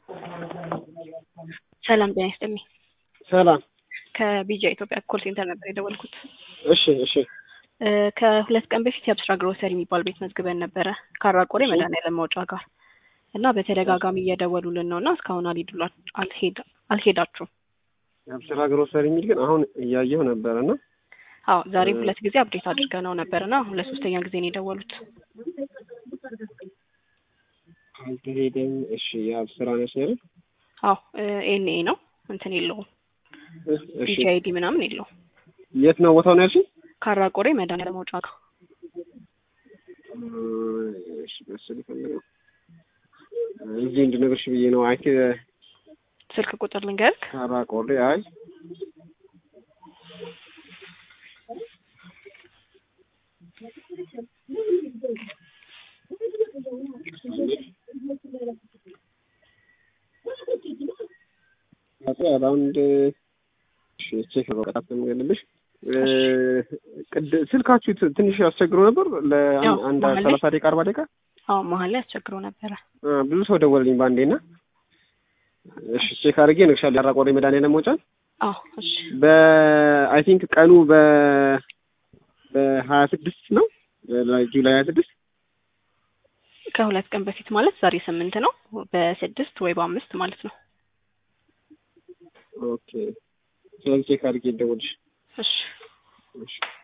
ሰላም ጤና ይስጥልኝ። ሰላም። ከቢጃ ኢትዮጵያ ኮል ሴንተር ነበር የደወልኩት። እሺ እሺ እ ከሁለት ቀን በፊት የአብስራ ግሮሰሪ የሚባል ቤት መዝግበን ነበረ ካራቆሬ መድኃኒዓለም መውጫ ጋር እና በተደጋጋሚ እየደወሉልን ነው እና እስካሁን አልሄዱላ አልሄድ አልሄዳችሁም። የአብስራ ግሮሰሪ የሚል ግን አሁን እያየሁ ነበረ እና አዎ ዛሬም ሁለት ጊዜ አፕዴት አድርገነው ነበር እና አሁን ለሶስተኛ ጊዜ ነው የደወሉት። አልተሄደም። እሺ የአብስራ ነች አይደል? አዎ ኤንኤ ነው እንትን የለውም እሺ ቢጂ አይዲ ምናምን የለውም። የት ነው ቦታው ነው ያልሽኝ? ካራቆሬ መድኃኒዓለም መውጫ ጋር እሺ መሰለኝ ፈልገው እዚህ እንድነግርሽ ብዬ ነው። አይ ስልክ ቁጥር ልንገርክ ካራቆሬ አይ አራውንድ ቼክ በቀጣት የምገልልሽ ስልካችሁ ት- ትንሽ ያስቸግሮ ነበር ያው ለአንድ መሀል ላይ- ሰላሳ ደቂቃ አርባ ደቂቃ አዎ መሀል ላይ አስቸግሮ ነበረ። አ፣ ብዙ ሰው ደወለልኝ በአንዴ እና እሺ ቼክ አድርጌ እነግርሻለሁ። ያራቆሬ መድኃኒዓለም መውጫን አዎ እሺ በአይ ቲንክ ቀኑ በ በሀያ ስድስት ነው ጁላይ ሀያ ስድስት ከሁለት ቀን በፊት ማለት ዛሬ ስምንት ነው። በስድስት ወይ በአምስት ማለት ነው። ኦኬ ስለዚህ ቼክ አድርጌ ደውልሽ እሺ እሺ